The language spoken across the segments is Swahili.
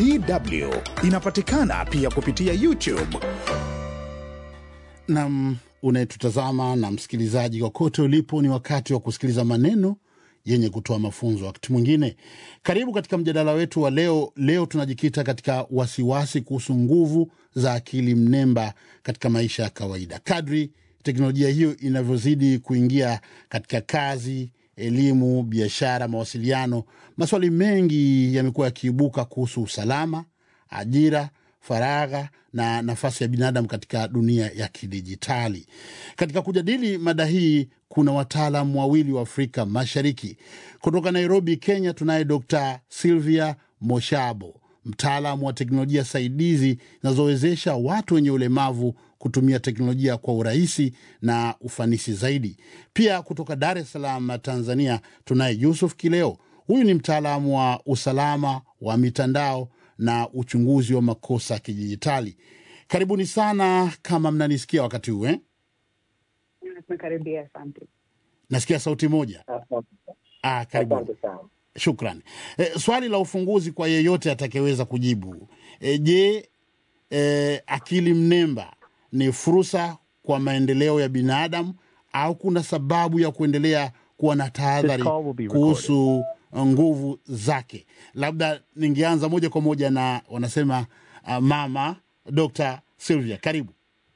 DW inapatikana pia kupitia YouTube. Nam unayetutazama na msikilizaji, kokote ulipo, ni wakati wa kusikiliza maneno yenye kutoa mafunzo. Wakati mwingine, karibu katika mjadala wetu wa leo. Leo tunajikita katika wasiwasi kuhusu nguvu za akili mnemba katika maisha ya kawaida. Kadri teknolojia hiyo inavyozidi kuingia katika kazi, elimu, biashara, mawasiliano, maswali mengi yamekuwa yakiibuka kuhusu usalama, ajira faragha na nafasi ya binadamu katika dunia ya kidijitali. Katika kujadili mada hii, kuna wataalam wawili wa Afrika Mashariki. Kutoka Nairobi, Kenya, tunaye Dr Silvia Moshabo, mtaalamu wa teknolojia saidizi zinazowezesha watu wenye ulemavu kutumia teknolojia kwa urahisi na ufanisi zaidi. Pia kutoka Dar es Salaam, Tanzania, tunaye Yusuf Kileo. Huyu ni mtaalamu wa usalama wa mitandao na uchunguzi wa makosa ya kidijitali. Karibuni sana, kama mnanisikia wakati huu eh? Tumekaribia, asante. Nasikia sauti moja. Ah, karibuni. Asante sana. Shukran. E, swali la ufunguzi kwa yeyote atakayeweza kujibu. E, je, e, akili mnemba ni fursa kwa maendeleo ya binadamu au kuna sababu ya kuendelea kuwa na tahadhari This call will be kuhusu nguvu zake? Labda ningeanza moja kwa moja na wanasema uh, mama Dr. Sylvia, karibu.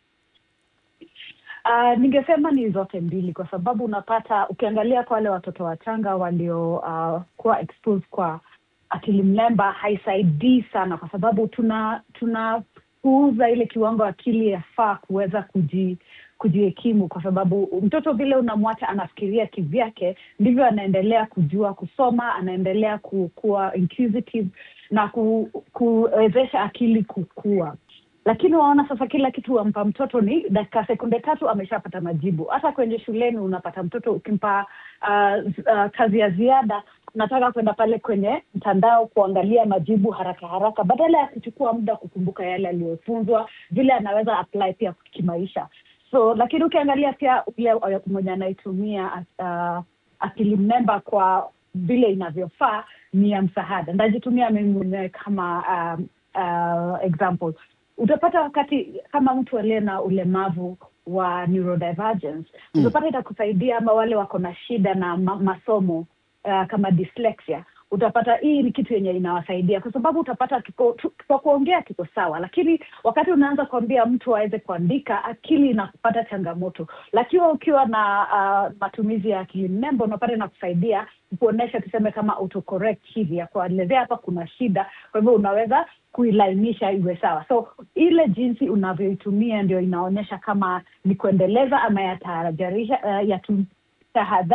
Uh, ningesema ni zote mbili, kwa sababu unapata ukiangalia kwa wale watoto wachanga walio uh, kuwa exposed kwa akili mnemba haisaidii sana, kwa sababu tuna tunapuuza ile kiwango akili yafaa kuweza kuji kujihekimu, kwa sababu mtoto vile unamwacha anafikiria kivyake, ndivyo anaendelea kujua kusoma, anaendelea ku- kuwa inquisitive na ku, kuwezesha akili kukua lakini waona sasa kila kitu wampa mtoto ni dakika sekunde tatu ameshapata majibu. Hata kwenye shuleni unapata mtoto ukimpa uh, uh, kazi ya ziada, unataka kwenda pale kwenye mtandao kuangalia majibu haraka haraka, badala ya kuchukua muda kukumbuka yale aliyofunzwa, vile anaweza apply pia kimaisha. So lakini ukiangalia pia ule mwenye anaitumia uh, akili mnemba kwa vile inavyofaa ni ya msaada. Ndajitumia mimi mwenyewe kama um, uh, example utapata wakati kama mtu aliye na ulemavu wa neurodivergence Mm. utapata itakusaidia ama wale wako na shida na ma masomo uh, kama dyslexia utapata hii ni kitu yenye inawasaidia kwa sababu utapata kiko, tu- kwa kuongea kiko sawa lakini wakati unaanza kuambia mtu aweze kuandika akili inapata changamoto lakini ukiwa na uh, matumizi ya akili mnemba unapata inakusaidia kuonyesha tuseme kama autocorrect hivi ya kuelezea hapa kuna shida kwa hivyo unaweza kuilainisha iwe sawa so ile jinsi unavyoitumia ndio inaonyesha kama ni kuendeleza ama yatahadharisha uh, yatu tahadhari